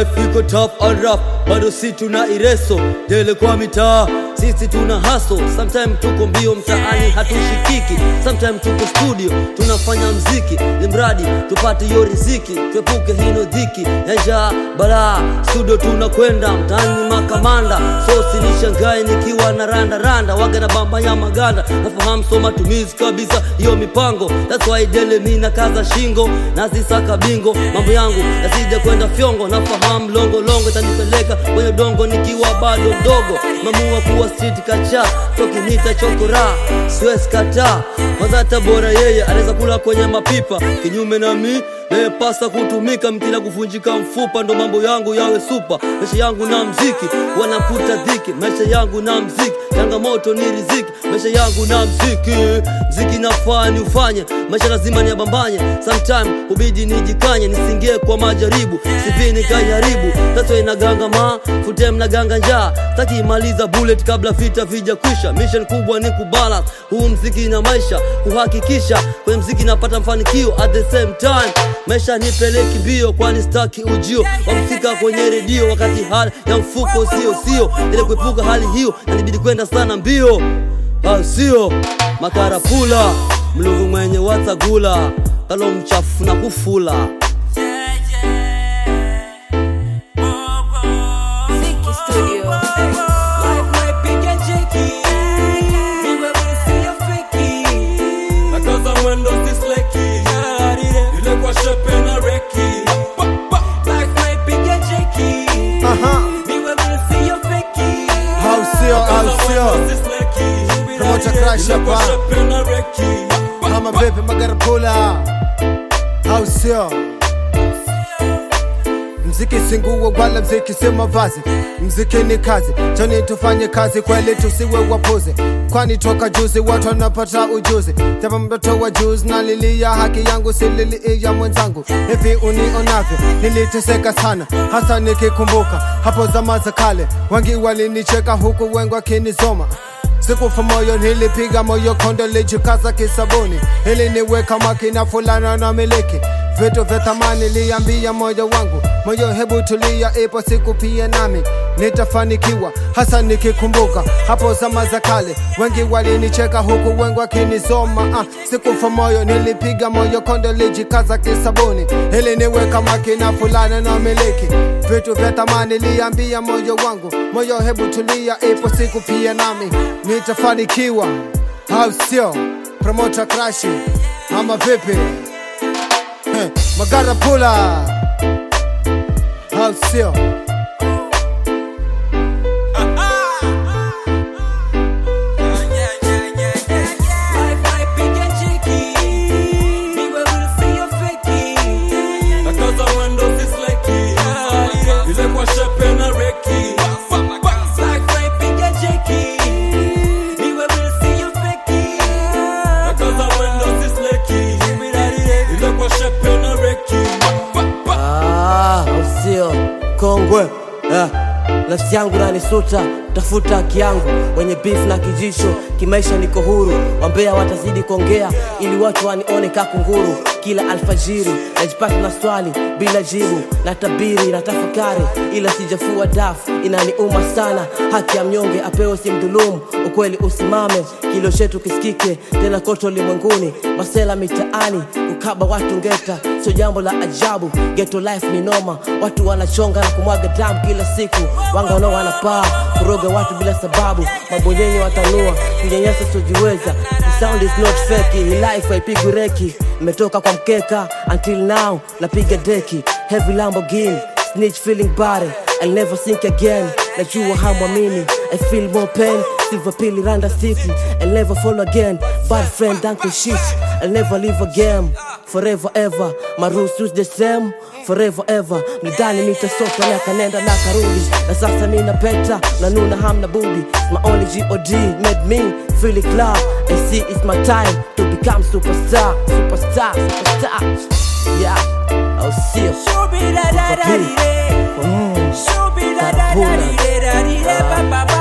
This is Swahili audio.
life iko tough and rough, bado si tuna ireso dele kwa mitaa, sisi tuna hustle. Sometime tuko mbio mtaani hatushikiki, sometime tuko studio tunafanya mziki, ni mradi tupate hiyo riziki, tuepuke hino dhiki ya njaa balaa. Studio tunakwenda mtaani makamanda, so sinishangae nikiwa na randa randa, waga na bamba ya maganda, nafahamu so matumizi kabisa hiyo mipango, that's why dele mi na kaza shingo nazisaka bingo, mambo yangu yasije kwenda fyongo, nafahamu longo longo itanipeleka kwenye dongo nikiwa bado mdogo, mamua kuwa street kacha tokinita chokora, siwezi kataa kwanza, hata bora yeye anaweza kula kwenye mapipa, kinyume na mi naye pasa kutumika mkila kuvunjika mfupa, ndo mambo yangu yawe supa. Maisha yangu na mziki wanakuta dhiki, maisha yangu na mziki changamoto ni riziki, maisha yangu na mziki mziki nafaa ni ufanye, maisha lazima niabambanye, sometime hubidi nijikanye, nisingie kwa majaribu, sivi nikaiharibu, tato inaganga ma futem na ganga njaa, taki imaliza bullet kabla vita vija kwisha. Mission kubwa ni kubalance huu mziki na maisha, kuhakikisha kwenye mziki napata mafanikio at the same time maisha nipeleki mbio, kwani staki ujio wa kufika kwenye redio wakati hali ya mfuko sio sio, ili kuepuka hali hiyo nanibidi kwenda sana mbio, au sio? Makarapula mlungu mwenye watagula kalo mchafu na kufula Ziki Studio. Life might be get shaky. Me where we see a fakey. Nakaza mwendo si sleki. Ile kwa shepe na reki. Life might be get shaky. Aha. Me where we see a fakey. Au sio, au Nakaza sio. mwendo si sleki. Promoter Crash Ile kwa hapa. shepe na reki. Kama vipi magarapula, au sio? Mziki si nguo wala mziki si mavazi, mziki ni kazi. Chani tufanye kazi kweli, tusiwe wapuzi, kwani toka juzi watu wanapata ujuzi. Japo mtoto wa juzi na lilia haki yangu, si lili ya mwenzangu. Hivi unionavyo, niliteseka sana, hasa nikikumbuka hapo zama za kale. Wengi walinicheka huku wengi wakinizoma Sikufa moyo nilipiga moyo konde lijikaza kisabuni ili niweka makina fulana na miliki vitu vya thamani liambia moyo wangu moyo hebu tulia ipo siku pia nami nitafanikiwa hasa nikikumbuka hapo zama za kale wengi walinicheka huku wengi wakinisoma ah, sikufa moyo nilipiga moyo konde lijikaza kisabuni ili niweka makina fulana na miliki vitu vya thamani liambia moyo wangu moyo hebu tulia ipo siku pia nami nitafanikiwa au sio promota krashi ama vipi Heh, magara pula au sio Life might be get shaky. Me where we see a fakey. Nakaza mwendo si sleki. Ile kwa shepe na reki. Life might be get shaky. Me where we see a fakey. Nakaza mwendo si sleki. Ile kwa shepe na reki. Ah, usio kongwe eh. Nafsi yangu nanisuta tafuta haki yangu, wenye beef na kijisho, kimaisha niko huru, wambea watazidi kuongea ili watu wanione kakunguru. Kila alfajiri najipata na swali bila jibu, na tabiri na tafakari, ila sijafua dafu, inaniuma sana. Haki ya mnyonge apewe simdhulumu, ukweli usimame, kilio chetu kisikike tena kote ulimwenguni. Masela mitaani kukaba watu ngeta, sio jambo la ajabu. Ghetto life ni noma, watu wanachonga na kumwaga damu kila siku. Wanga nao wanapaa kuroga watu bila sababu, mabonyenye watanua kunyanyasa sojiweza. The sound is not fake, hii life haipigwi reki. Nimetoka kwa mkeka until now napiga deki, heavy Lamborghini snitch feeling body I'll never sink again najua hamwamini I feel more pain silver pili randa city I'll never fall again bad friend uncle shit I'll never live again forever ever my rules is the same forever ever nidhani nitasota na kanenda na karudi na sasa mina peta na nuna hamna budi my only god made me feel it love I see it's my time to become superstar superstar superstar yeah I'll see you Shoo-be-da-da-da-dee-dee. Mm. Shoo-be-da-da-da-dee-dee-da-dee-dee, ba-ba-ba.